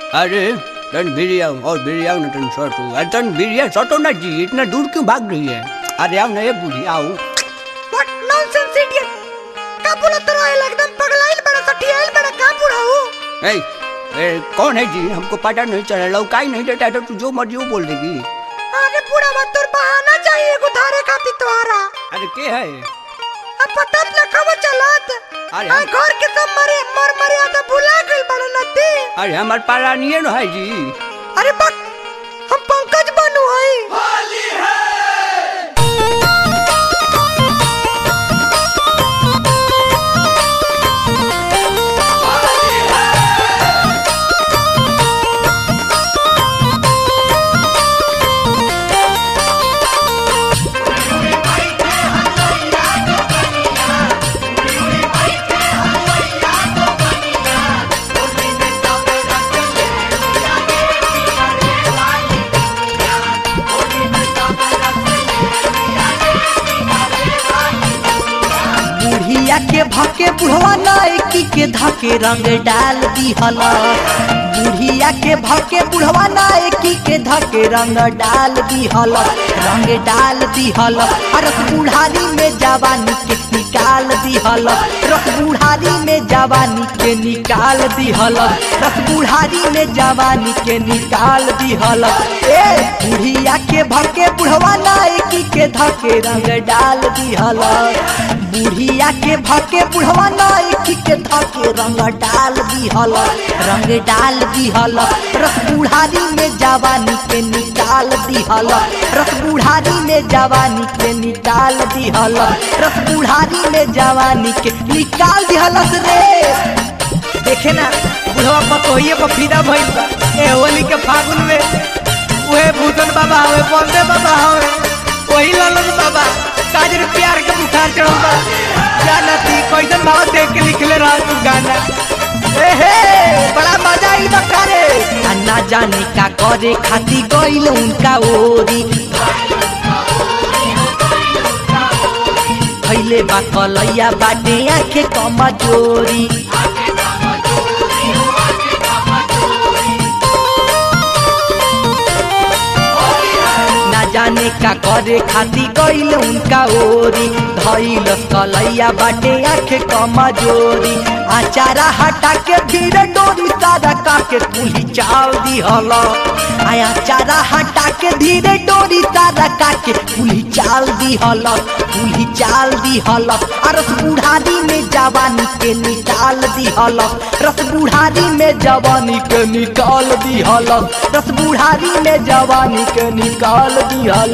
अरे टन भिड़िया और भिड़िया ना टन सटो अरे टन भिड़िया सटो ना जी इतना दूर क्यों भाग रही है अरे आओ ना ये बूढ़ी आओ व्हाट नॉनसेंस इडियट का बोलत रहा है एकदम पगलाइल बड़ा सटियाइल बड़ा का बुढ़ाऊ ए, ए, कौन है जी हमको पता नहीं चला लौकाई नहीं देता है तो तू जो मर्जी वो बोल देगी अरे बुढ़ा मत तोर बहाना चाहिए एगो धारे खातिर तोहरा अरे के है अब पता न कब चलत अरे आ हम- घर के सब मरे मर मरे आता भुला गइल बड़ा नती अरे हमारे पारा नहीं है ना है जी अरे बक हम पंकज बनू हई बुढ़िया के भके बुढ़वा नायकी के धके रंग डाल दिहल बुढ़िया के भके बुढ़वा नायकी के धके रंग डाल दिहल रंग डाल दिहल रस बुढ़ारी में जवानी के निकाल दिहल रस बुढ़ारी में जवानी के निकाल दिहल रस बुढ़ारी में जवानी के निकाल दिहल ए बुढ़िया के भके बुढ़वा नायकी के धके रंग डाल दिहल बुढ़िया के भके बुढ़वा नायकी के धके रंग डाल दिहल रंग डाल दिहल रस बुढ़ारी में जवानी के निकाल दिहल रस बुढ़ारी में जवानी के निकाल दिहल रस बुढ़ारी में जवानी के निकाल दिहलस रे देखे ना बुढ़वा पतोहिए पर फिदा भइल बा ए होली के फागुन में उहे भूतन बाबा हवे बंदे बाबा हवे वही ललन बाबा काजर प्यार के बुखार चढ़ल बा जाना थी कैसन भाव देख के लिखले रहा तू गाना ए हे बड़ा मजा आई बा रे आ ना जाने का करे खाती गइल उनका ओरी भैले बा कलैया बाटे आखे कमजोरी ना जाने का करे खाती गइल उनका ओरी धैलस कलैया बाटे आखे कमजोरी आचारा हटा के धीरे डोरी सारा काके कुली चाल दिहल आया चारा हटा के धीरे डोरी सारा काके कुली चाल दिहल कुली चाल दिहल आ रस बुढ़ारी में जवानी के निकाल दिहल रस बुढ़ारी में जवानी के निकाल दिहल रस बुढ़ारी में जवानी के निकाल दिहल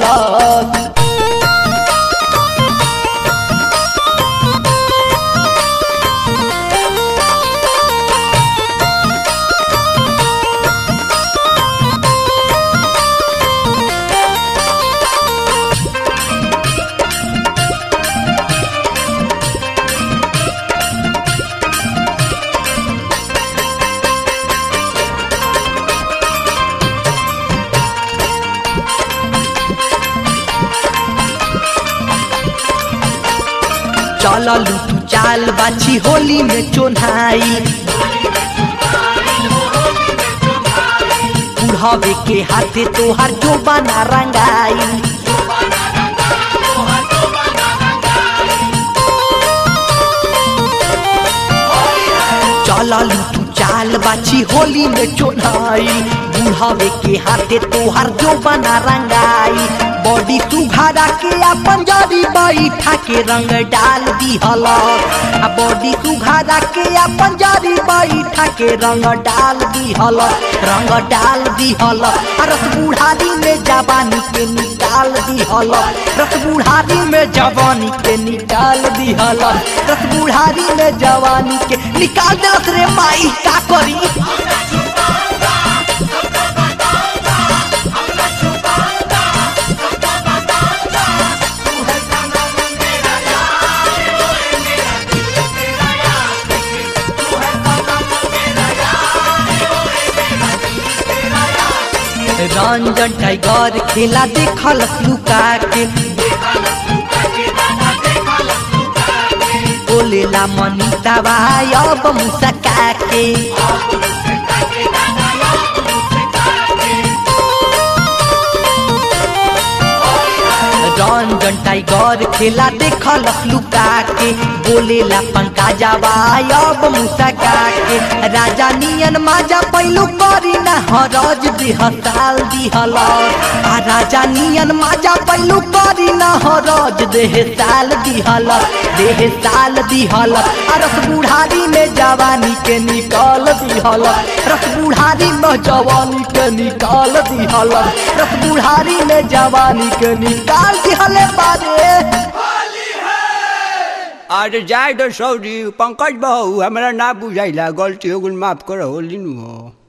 चल लूटू चाल बाछी होली में चोन्हाई बुढ़ावे के हाथे तोहार जो बना रंगाई चल लूटू चाल बाछी होली में चोन्हाई बुढ़ावे के हाथे तोहार जो बना रंगाई बॉडी तू घरा के अपन जरी बैठा के रंग डाल दिहल आ बॉडी तू घरा के अपन जरी बैठा के रंग डाल दिहल रंग डाल दिहल आ रस बुढ़ारी में जवानी के निकाल दिहल रस बुढ़ारी में जवानी के निकाल दिहल रस बुढ़ारी में जवानी के निकाल देलस रे माई का करी रंजन टाइगर खेला देखल लुका के बोलेला मनीता भाई अब मुसका के टाइगर खेला देखल लुका के बोलेला पंका जावा अब मुसा के राजा नियन माजा पैलू करी ना हरज दिह साल दिहल आ राजा नियन माजा पैलू करी ना हरज देह साल दिहल देह साल दिहल आ रस बुढ़ारी में जवानी के निकाल दिहल रस बुढ़ारी में जवानी के निकाल दिहल रस बुढ़ारी में जवानी के निकाल दिहल बारे अरे जाए तो सौरी पंकज बहू हमरा ना बुझाइला गलती हो गल माफ करो लिनु हो